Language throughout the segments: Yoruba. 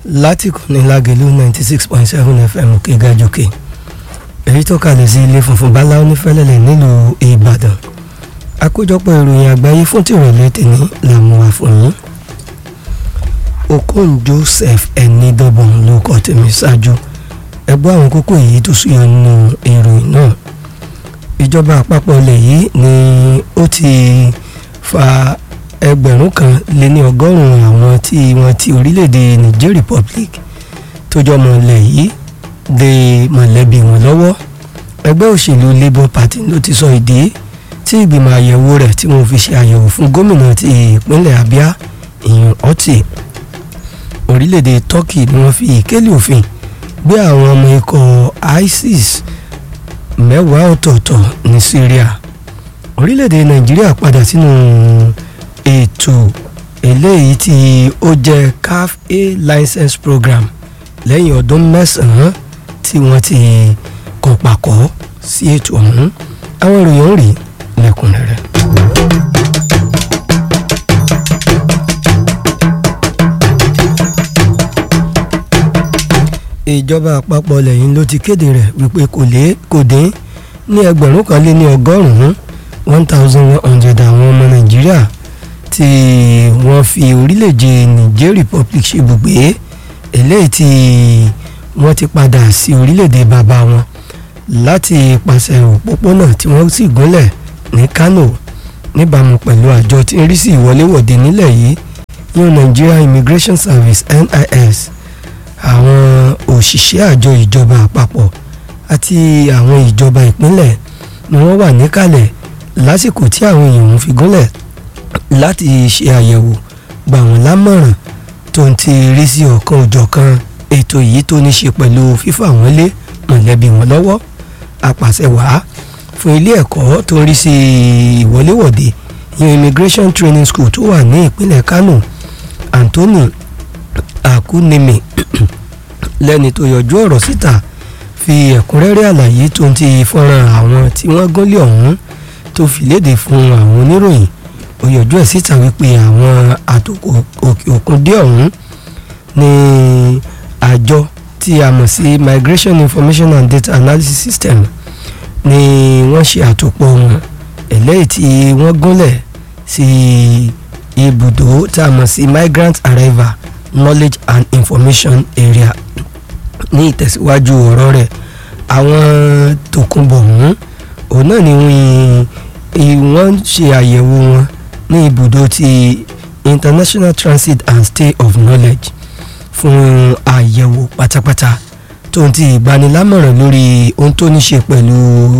láti kọ́ni lágẹ̀lú ninety six point seven fm òkè gàjòkè èyí tó kalẹ̀ sí ilé funfun báláwo nífẹ̀lẹ́lẹ̀ nílùú ìbàdàn àkójọpọ̀ ìròyìn àgbáyé fún tìrọ̀lẹ́ tèmi làwọn wà fún yín okon joseph ẹnidọ́bọ̀n ló kọ́ tèmi ṣáájú ẹgbẹ́ àwọn kókó èyí tó súyọ nínú ìròyìn náà ìjọba àpapọ̀ ilẹ̀ yìí ni ó ti fa ẹgbẹ̀rún kan lé ní ọgọ́rùn-ún àwọn tí wọ́n ti orílẹ̀-èdè niger republic tó jọmọ ilẹ̀ yìí de mọ̀lẹ́bí wọn lọ́wọ́ ẹgbẹ́ òṣèlú labour party ló ti sọ ìdí tí ìgbìmọ̀ àyẹ̀wò rẹ̀ tí wọ́n fi ṣe àyẹ̀wò fún gómìnà ti ìpínlẹ̀ abia ìyún ọtí orílẹ̀-èdè turkey ni wọ́n fi ìkélé òfin gbé àwọn ọmọ ikọ̀ isis mẹ́wàá ọ̀tọ̀ọ̀tọ̀ ní syria orílẹ̀-èdè nàìjíríà padà sínú ètò eléyìí tí ó jẹ́ caf a license program lẹ́yìn ọdún mẹ́sàn-án tí wọ́n ti kàn pàkọ́ sí ètò ọ̀hún àwọn ìròyìn ọ̀hún rí lẹ́kùnrẹ́rẹ́. ìjọba àpapọ̀ lẹ́yìn ló ti kéde rẹ̀ wípé kò lé kò dín ní ẹgbẹ̀rún kan lé ní ọgọ́rùn-ún one thousand one hundred àwọn ọmọ nàìjíríà tí wọ́n fi orílẹ̀-èdè niger republic ṣe ibùgbé eléyìí tí wọ́n ti padà sí orílẹ̀-èdè bàbá wọn láti pàṣẹ òpópónà tí wọ́n sì gúnlẹ̀ ní kano níbàámu pẹ̀lú àjọ tí ń rí sí ìwọléwọ̀de nílẹ̀ yìí yóò nigeria immigration service nis àwọn òṣìṣẹ́ àjọ ìjọba àpapọ̀ àti àwọn ìjọba ìpínlẹ̀ ni wọ́n wà níkàlẹ̀ lásìkò tí àwọn èèyàn ń fi gúnlẹ̀ láti ṣe àyẹ̀wò gbà wọ́n lámọ̀ràn tó ń ti rí sí ọ̀kan òjọ̀kan ètò yìí tó ní ṣe pẹ̀lú fífà wọ́n lé mọ̀lẹ́bí wọn lọ́wọ́ apàṣẹwàá fún ilé ẹ̀kọ́ tó ń rí sí ìwọléwọ̀de ìyẹn immigration training school tó wà ní ìpínlẹ̀ kano anthony akunemi lẹ́ni tó yọjú ọ̀rọ̀ síta fi ẹ̀kúnrẹ́rẹ́ àlàyé tó ń ti fọ́nrán àwọn tí wọ́n gúnlé ọ̀hún tó fi léde fún àwọn oníròyìn ó yọjú ẹ̀ síta wípé àwọn àtòkò òkè òkun dé ọ̀hún ní àjọ tí a mọ̀ sí migration information and data analysis system ni wọ́n ṣe àtòpọ̀ wọn eléyìí tí wọ́n gúnlẹ̀ sí ibùdó tá a mọ̀ sí migrant arrival knowledge and information area ní ìtẹ̀síwájú ọ̀rọ̀ rẹ̀ àwọn tòkunbọ̀ ọ̀hún òun náà ni wọ́n ṣe àyẹ̀wò wọn ní ibùdó ti international transit and stay of knowledge fún àyẹ̀wò pátápátá tó ń ti ìgbanilámọ̀ràn lórí ohun tó ní ṣe pẹ̀lú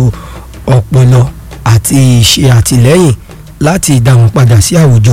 ọpọlọ àti ṣe àtìlẹ́yìn láti dá wọn padà sí àwùjọ.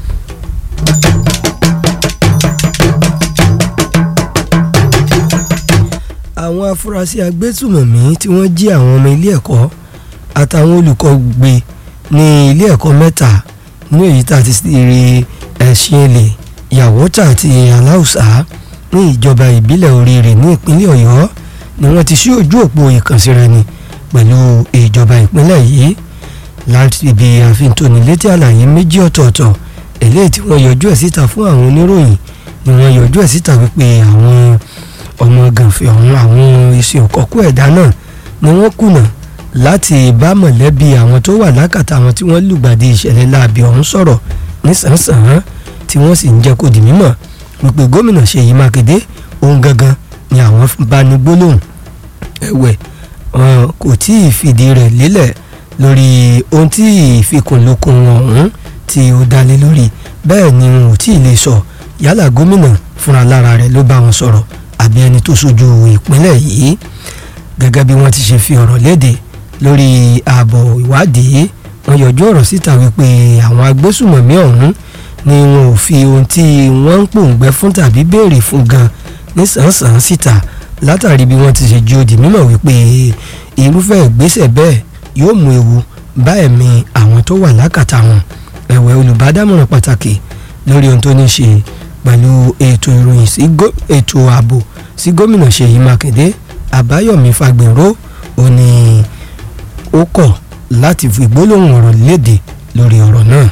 àwọn afurasí agbésùmọ̀mí tí wọ́n jí àwọn ọmọ ilé ẹ̀kọ́ àtàwọn olùkọ́ gbé ní ilé ẹ̀kọ́ mẹ́ta ní èyí tá a ti rí ẹ̀sìn èlé yàwótà àti aláùsá ní ìjọba ìbílẹ̀ oríire ní ìpínlẹ̀ ọ̀yọ́ ni wọ́n ti ṣí ojú òpó ìkànsíraẹni pẹ̀lú ìjọba ìpínlẹ̀ yìí láti ibi àfintónilétí àlàyé méjì ọ̀tọ̀ọ̀tọ̀ eléyìí tí wọ́n yọjú ẹ̀ síta fún àwọn oníròyìn ni wọ́n yọjú ẹ̀ síta wípé àwọn ọmọ gànfẹ́ ọ̀hún àwọn iṣẹ́ òkọ́kú ẹ̀dá náà ni wọ́n kùnà láti bá mọ̀lẹ́bí àwọn tó wà lákàtà àwọn tí wọ́n lùgbàdì ìṣẹ̀lẹ̀ láabi ọ̀hún sọ̀rọ̀ nísànsàn tí wọ́n sì ń jẹ́ kó di mímọ̀ wípé gómìnà Ṣèyí Mákindé ohun gangan ni àwọn bá ní gbólóhùn ẹ̀wẹ̀ kò tí ì fìdí rẹ̀ lélẹ̀ lórí ohun tí ìfikùnlukùn ọ̀hún tí ó dálé lórí bẹ́ẹ̀ ni wọn ò tí ì lè sọ yálà gómìnà fúnra lára rẹ̀ ló bá wọn sọ̀rọ̀ àbí ẹni tó sojú ìpínlẹ̀ yìí gẹ́gẹ́ bí wọ́n ti ṣe fi ọ̀rọ̀ léde lórí ààbò ìwádìí wọ́n yọjú ọ̀rọ̀ síta wípé àwọn agbésùmọ̀mí ọ̀hún ni wọn ò fi ohun tí wọ́n ń pòǹgbẹ́ fún tàbí béèrè fún gan nísànsàn síta látàrí bí wọ́n ti ṣe ju òdì mímọ̀ wípé irúfẹ́ ìgbésẹ̀ bẹ́ẹ̀ yóò mú ewu bá ẹ̀mí àwọn tó wà lákàtà wọn ẹ̀wẹ̀ olùbádámọ̀ràn pàtàkì lórí ohun tó ní ṣe pẹ̀lú ètò ìròyìn sí ètò ààbò sí gómìnà Ṣèyí Mákindé Àbáyọ̀mí Fagbèrò ó ní ó kọ̀ láti fi gbólóhùn ọ̀rọ̀ léde lórí ọ̀rọ̀ náà.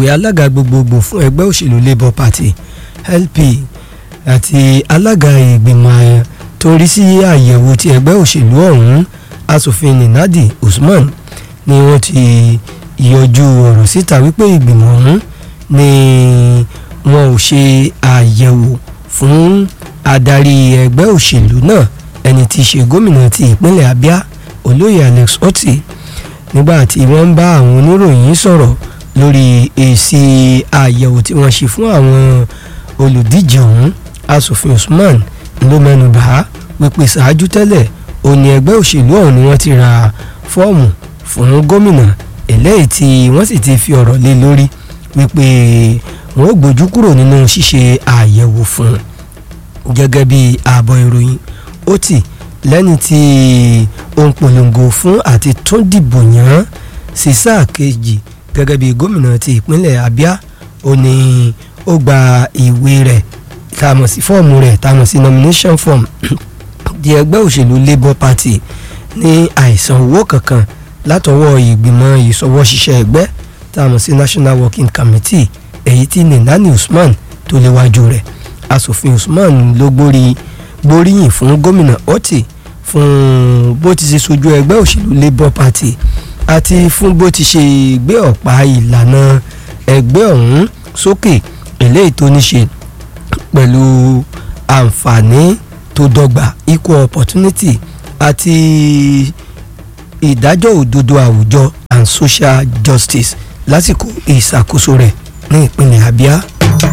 akọ̀wé alága gbogbogbò fún ẹgbẹ́ òṣèlú labour party lp àti alága ìgbìmọ̀ tó rí sí àyẹ̀wò ti ẹgbẹ́ òṣèlú ọ̀hún asòfin ninadi usman ni wọ́n ti yọjú ọ̀rọ̀ síta wípé ìgbìmọ̀ ọ̀hún ni wọn ò ṣe àyẹ̀wò fún adarí ẹgbẹ́ òṣèlú náà ẹni tí í ṣe gómìnà ti ìpínlẹ̀ abia olóyè alex otti nígbà tí wọ́n ń bá àwọn oníròyìn sọ̀rọ̀ lórí èsì àyẹ̀wò tí wọ́n ṣe fún àwọn olùdíje ọ̀hún asòfin usman ló mẹ́nu bà á wípé ṣáájú tẹ́lẹ̀ òní ẹgbẹ́ òṣèlú ọ̀hún ni wọ́n ti ra fọ́ọ̀mù fún gómìnà eléyìí tí wọ́n sì ti fi ọ̀rọ̀ lé lórí wípé wọ́n ó gbójú kúrò nínú ṣíṣe àyẹ̀wò fún un gẹ́gẹ́ bí ààbọ̀ ìròyìn ó tì lẹ́ni tí ó ń polongo fún àti tún dìbò yàn sí sáà kejì gẹ́gẹ́ bí gómìnà ti ìpínlẹ̀ abia ó ní ó gba ìwé rẹ̀ tá a mọ̀ sí fọ́ọ̀mù rẹ̀ tá a mọ̀ sí nomination form di ẹgbẹ́ òṣèlú labour party ní àìsàn owó kankan látọwọ́ ìgbìmọ̀ ìṣọwọ́ṣiṣẹ́ ẹgbẹ́ tá a mọ̀ sí national working committee èyí tí ninani usman tó léwájú rẹ̀ asòfin usman ló gbórí gbóríyìn fún gómìnà otti fún bó ti ṣe sojú ẹgbẹ́ òṣèlú labour party àti fún bó ti ṣe gbé ọ̀pá ìlànà ẹgbẹ́ ọ̀hún sókè eléyìí tó ní ṣe pẹ̀lú àǹfààní tó dọ́gba equal opportunity àti ìdájọ́ òdodo àwùjọ and social justice lásìkò ìṣàkóso rẹ̀ ní ìpínlẹ̀ abia.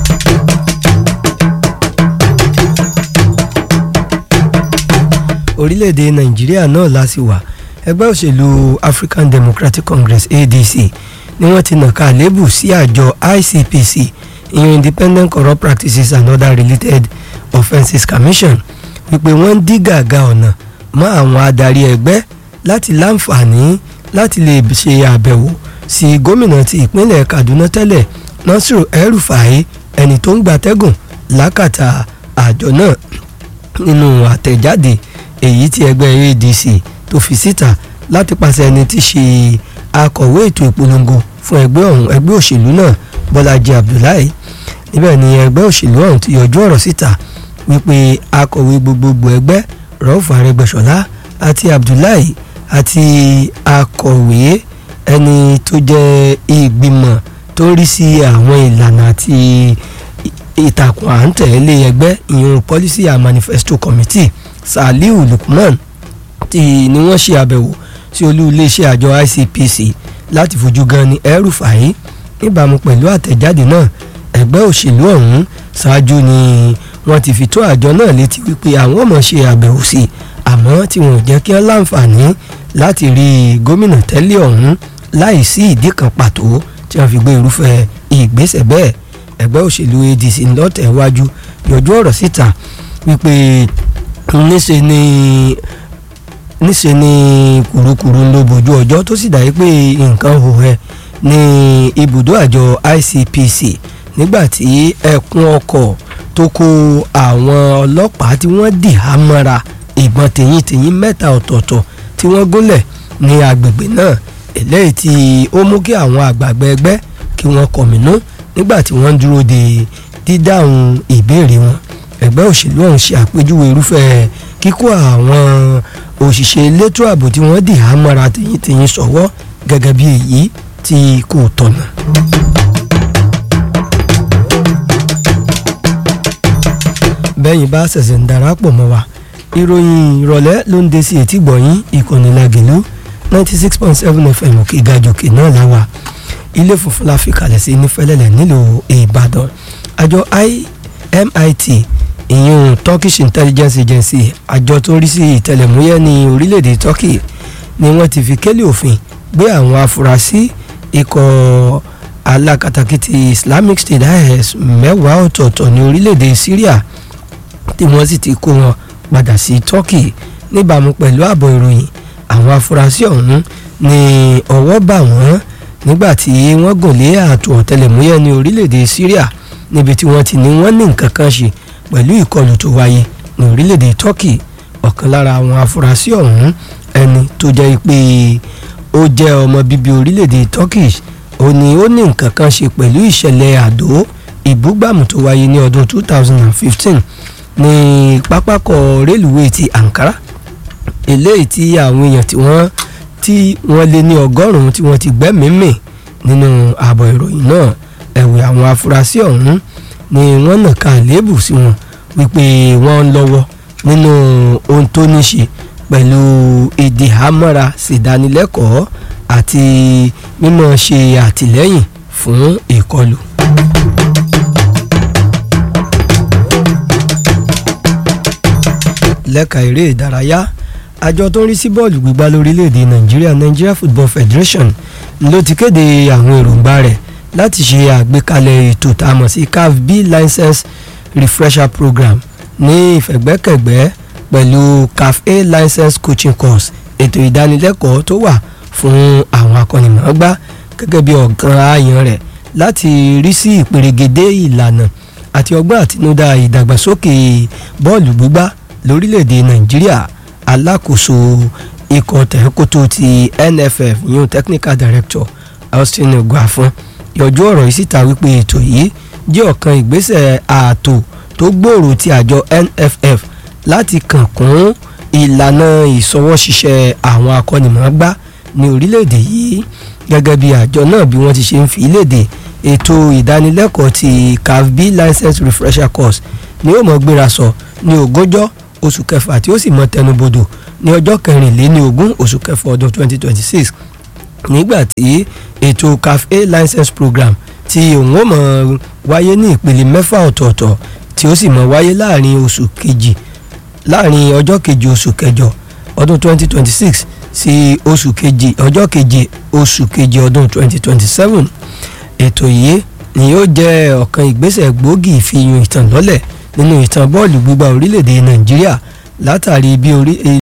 orílẹ̀-èdè nàìjíríà náà la sì wà ẹgbẹ́ òṣèlú african democratic congress adc ni wọ́n ti nàka àlébù sí àjọ icpc ìyẹn independent corrupt practices and other related offences commission wípé wọ́n ń dí gàgà ọ̀nà mọ́ àwọn adarí ẹgbẹ́ láti láǹfààní láti lè ṣe àbẹ̀wò sí gómìnà ti ìpínlẹ̀ kaduna tẹ́lẹ̀ nasiru el-rufai ẹni tó ń gbatẹ́gùn lákàtà àjọ náà nínú àtẹ̀jáde èyí tí ẹgbẹ́ adc tó fi síta láti pàṣẹ ẹni tí ṣe akọ̀wé ètò ìpolongo fún ẹgbẹ́ ọ̀hún ẹgbẹ́ òṣèlú náà bọ́lájí abdullahi níbẹ̀ ni ẹgbẹ́ òṣèlú ọ̀hún ti yọjú ọ̀rọ̀ síta wípé akọ̀wé gbogbogbò ẹgbẹ́ rọ́ọ̀fù arẹgbẹ́sọ̀lá àti abdullahi àti akọ̀wé ẹni tó jẹ́ ìgbìmọ̀ tó ń rí sí àwọn ìlànà àti ìtàkùn à ń tẹ̀lé ẹgbẹ́ ìyẹn policy and manifesto committee saliu lukman tí ni wọ́n ṣe àbẹ̀wò sí olú iléeṣẹ́ àjọ icpc láti fojú gan ni El-Rufai níbàámu pẹ̀lú àtẹ̀jáde náà ẹgbẹ́ òṣèlú ọ̀hún ṣáájú ni wọ́n ti fi tó àjọ náà létí wípé àwọn ọmọ ṣe àbẹ̀wò sí àmọ́ tí wọn ò jẹ́ kí wọ́n láǹfààní láti rí gómìnà tẹ́lẹ̀ ọ̀hún láì sí ìdí kan pàtó tí wọ́n fi gbé irúfẹ́ ìgbésẹ̀ bẹ́ẹ̀ ẹgbẹ́ òṣèlú adc ńlọ́tẹ̀wájú yọjú ọ̀rọ̀ síta wípé níṣe ni níṣe ni kùrukùru ló bójú ọjọ́ tó sì dàbí pé nǹkan hò ẹ́ ní ibùdó àjọ ICPC nígbà tí ẹkùn ọkọ̀ tó kó àwọn ọlọ́pàá tí wọ́n dì á mọ́ra ìbọn tèyíntèyín mẹ́ta ọ̀tọ̀ọ̀tọ̀ tí wọ́n gúnlẹ̀ ní agbègbè náà eléyìí tí ó mú kí àwọn àgbààgbà ẹgbẹ́ kí wọ́n kọ̀mínú nígbà tí wọ́n dúró de dídáhùn ìbéèrè wọn ẹgbẹ́ òṣèlú ọ̀hún ṣe àpèjúwe irúfẹ́ kíkó àwọn òṣìṣẹ́ elétò ààbò tí wọ́n dì á mọ́ra tèyíntèyín sọ́wọ́ gẹ́gẹ́ bí èyí tí kò tọ̀nà. bẹ́yìn bá ṣẹ̀ṣẹ̀ ń darapọ̀ mọ́ wa ìròyìn ìrọ̀lẹ́ ló ń dé sí etí gbọ̀nyìn ìkànnì lagelu ninety six point seven fm òkè gàjòkè náà láwà ilé funfun la fi kalẹ̀ sí nífẹ̀lẹ́lẹ̀ nílùú ìbàdàn àjọ imit ìyún turkish intelligence agency àjọ tó ń rí sí ìtẹlẹ̀múyẹ́ ní orílẹ̀-èdè turkey ni wọ́n ti fi kélé òfin gbé àwọn afurasí ikọ̀ alákatakítí islamic state is mẹ́wàá ọ̀tọ̀ọ̀tọ̀ ní orílẹ̀-èdè syria tí wọ́n sì ti kó wọn padà sí turkey níbàámu pẹ̀lú ààbọ̀ ìròyìn àwọn afurasí ọ̀hún ní ọwọ́ bà wọ́n nígbà tí wọ́n gùn lé ààtò ọ̀tẹlẹ̀múyẹ́ ní orílẹ̀-èdè syria níbi tí wọ́n ti ní wọ́n ní nǹkan kan ṣe pẹ̀lú ìkọlù tó wáyé ní orílẹ̀-èdè turkey ọ̀kan lára àwọn afurasí ọ̀hún ẹni tó jẹ́ pé ó jẹ́ ọmọ bíbí orílẹ̀-èdè turkish ó ní ó ní nǹkan kan ṣe pẹ̀lú ìṣẹ̀lẹ̀ àdó ìbúgbàmù tó wáyé ní ọdún 2015 ní pápákọ̀ rélùwé ti Ankara eléyìí tí àwọn èèyàn tí wọ́n tí wọ́n lé ní ọgọ́rùn-ún tí wọ́n ti gbẹ́mìí mì nínú ààbọ̀ ìròyìn náà ẹ̀wẹ̀ àwọn afurasí ọ̀hún ni wọ́n nàka àléébù sí wọn wípé wọ́n ń lọ́wọ́ nínú ohun tó ní ṣe pẹ̀lú èdè àmọ́ra ṣèdánilẹ́kọ̀ọ́ àti mímọ̀ ṣe àtìlẹ́yìn fún ìkọlù. lẹ́ka eré ìdárayá àjọ tó ń rí sí bọ́ọ̀lù gbígbá lórílẹ̀‐èdè nàìjíríà Nigeria Football Federation ló ti kéde àwọn èròǹgbà rẹ̀ láti ṣe àgbékalẹ̀ ètò tá a mọ̀ sí CAF B license refresher program ní ìfẹ̀gbẹ́kẹ̀gbẹ́ pẹ̀lú CAF A license coaching course ètò ìdánilẹ́kọ̀ọ́ tó wà fún àwọn akọ́nimọ̀ọ́gbá gẹ́gẹ́ bí ọ̀gán ààyàn rẹ̀ láti rí sí ìpèrègèdè ìlànà àti ọgbọ́n àtinúdá ìdàgbàsókè bọ́ọ̀lù gbígbá lórílẹ̀‐èdè nàìjíríà alákòóso ikọ̀ tẹ̀kótó ti NFF yún technical director Austin Oguafon yọjú ọ̀rọ̀ yìí síta wípé ètò yìí jẹ́ ọ̀kan ìgbésẹ̀ ààtò tó gbòòrò ti àjọ NFF láti kàn kún ìlànà ìṣọwọ́ṣiṣẹ́ àwọn akọ́nimọ̀ọ́gbá ní orílẹ̀-èdè yìí gẹ́gẹ́ bí àjọ náà bí wọ́n ti ṣe ń fi léde ètò ìdánilẹ́kọ̀ọ́ ti CAF B license refresher course ni ó mọ̀ gbéra sọ ní ogúnjọ́ oṣù kẹfà tí ó sì mọ tẹnubodò ní ọjọ́ kẹrìnléní ogún oṣù kẹfà ọdún 2026 nígbà tí ètò CAF A license program tí òun ó mọ̀ wáyé ní ìpele mẹ́fà ọ̀tọ̀ọ̀tọ̀ tí ó sì mọ̀ wáyé láàrin oṣù kejì láàrin ọjọ́ kejì oṣù kẹjọ ọdún 2026 sí oṣù kejì ọjọ́ keje oṣù kejì ọdún 2027 ètò yìí ni yóò jẹ́ ọ̀kan ìgbésẹ̀ gbòógì ìfihàn ìtàn lọ́lẹ̀ nínú ìtàn bọ́ọ̀lù gbígbá orílẹ̀-èdè nàìjíríà látàrí bí orí